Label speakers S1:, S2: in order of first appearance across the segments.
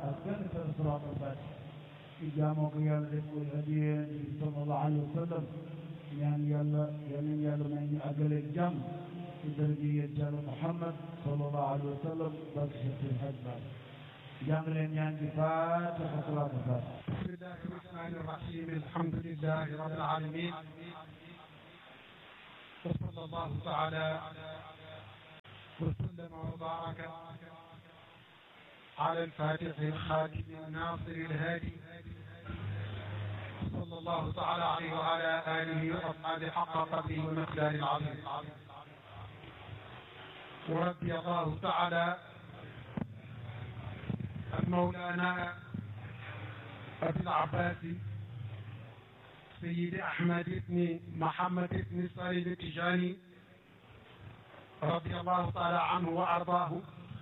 S1: ak benn benn salaatul faatiha ci jaamoo ko yàlla def ko hadiya bi sallallahu alayhi wa sallam ñaan yàlla yal nañu yàlla may ñu àggaleeg jàmm ci daraja yéen Yàlla Muhammad sallallahu alayhi wa sallam barke Seydi Hajj Maalik jàng leen ñaan gi faatiha salaatul faatiha
S2: بسم الله الرحمن الرحيم الحمد لله رب العالمين وصلى الله تعالى وسلم وبارك على الفاتح الخاتم الناصر الهادي صلى الله تعالى عليه وعلى آله وأصحابه حق قدره ومقدار العظيم ورضي الله تعالى عن مولانا أبي العباس سيد أحمد بن محمد بن صالح التجاني رضي الله تعالى عنه وأرضاه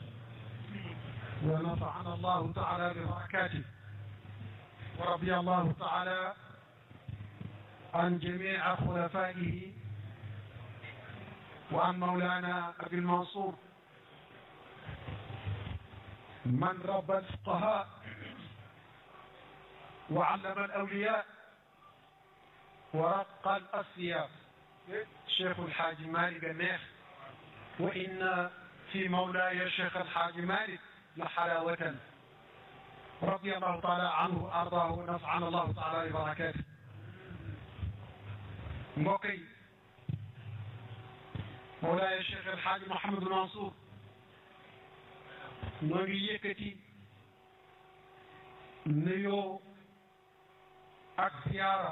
S2: ونفعنا الله تعالى ببركاته ورضي الله تعالى عن جميع خلفائه وعن مولانا أبي المنصور من ربى الفقهاء وعلم الأولياء ورق الأصفياء شيخ الحاج مالك النيخ وإن في مولاي الشيخ الحاج مالك لحلاوة رضي الله تعالى عنه وأرضاه ونفعنا الله تعالى ببركاته mbokk مولاي الشيخ الحاج محمد منصور ñoo ngi yëkkati nuyoo ak ziyaara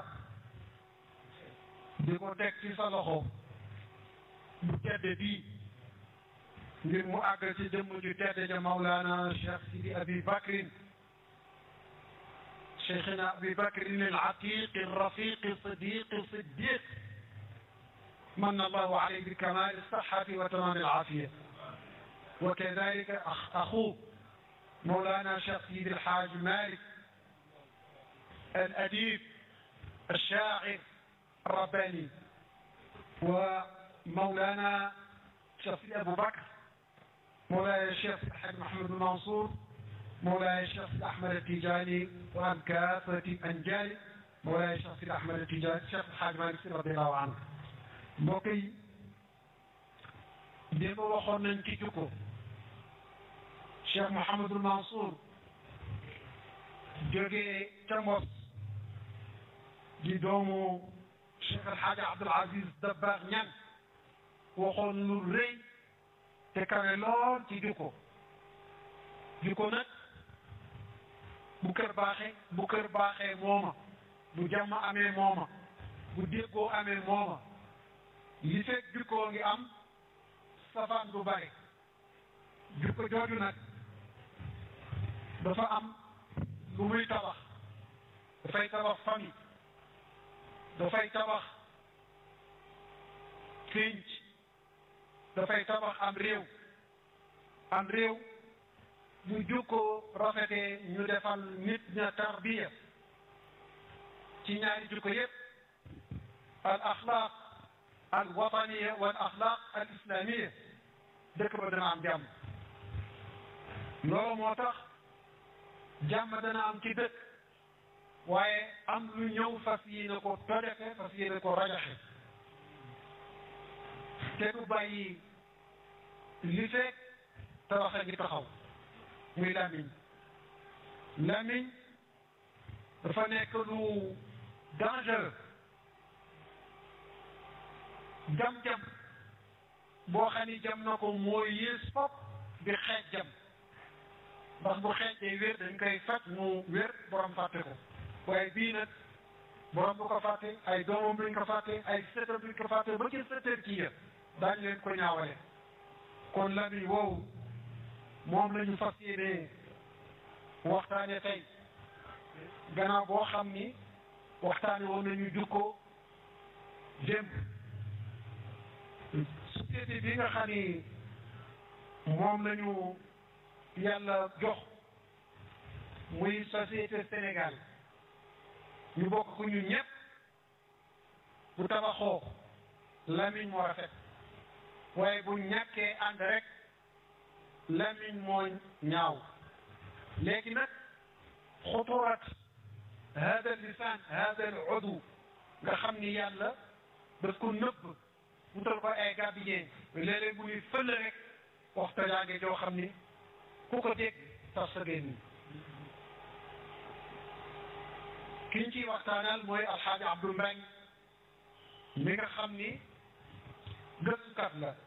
S2: di ko teg ci sa loxo bu tedd bii ngir mu àgg ci jëmm ju tedd ja Mawlana Cheikh Sidi Abi Bakrin Cheikhina Abi Bakrin al-Atiq al-Rafiq al-Sadiq al-Siddiq من الله عليه بكمال الصحة وتمام العافية وكذلك أخ أخوه مولانا شيخ سيد الحاج مالك الأديب الشاعر الرباني ومولانا شيخ سيد أبو بكر مولاي الشيخ الحاج محمد بن منصور مولاي الشيخ سيد أحمد التيجاني وعن كافة أنجالي مولاي الشيخ سيد أحمد التيجاني الشيخ الحاج مالك رضي الله عنه mbokk yi démb waxoon nañ ci jukko Cheikh Mouhamadul Mansour jógee ca Mbos di doomu Cheikh El Hadj Abdoul Aziz Dabakh ñan waxoon lu rëy te kawe lool ci jukko jukko nag bu kër baaxee bu kër baaxee mooma bu jàmm amee mooma bu déggoo amee mooma li fekk jukkoo ngi am safaan du bari jukko jooju nag dafa am lu muy tabax dafay tabax famille dafay tabax pénc dafay tabax am réew am réew bu jukkoo rafetee ñu defal nit ña tarbiya ci ñaari jukko yépp al axlaaq al wataniya wal axlaaq al islamiya dëkk ba dana am jàmm loolu moo tax jàmm dana am ci dëkk waaye am lu ñëw fas yéene ko tojaxe fas yéene ko rajaxe te du bàyyi li fekk tabaxa ngi taxaw muy lamiñ lamiñ dafa nekk lu dangereux jam-jam boo xam ni jam na ko mooy yées fop bi xeej jam ndax bu xeej day wér dañ koy faj mu wér borom fàtte ko waaye bii nag borom bu ko fàtte ay doomam duñ ko fàtte ay sëtam duñ ko fàtte ba ci sëtër kii ya daañu leen ko ñaawale kon lamiñ woowu moom la ñu fas yéene waxtaane tey gannaaw boo xam ni waxtaane woon nañu jukko démb société bi nga xam ni moom lañu yàlla jox muy société Sénégal ñu bokk ko ñun ñëpp bu tabaxoo lamiñ moo rafet waaye bu ñàkkee ànd rek lamiñ moo ñaaw léegi nag xuturat hada lisaan hada al udu nga xam ni yàlla daf ko nëbb wutal ko ay gardien léeg-léeg bu ñuy fël rek waxta jaange joo xam ni ku ko dégg tas sa génn ki ñu ciy waxtaanal mooy alxaaji Abdou Mbeng mi nga xam ni gëstukat la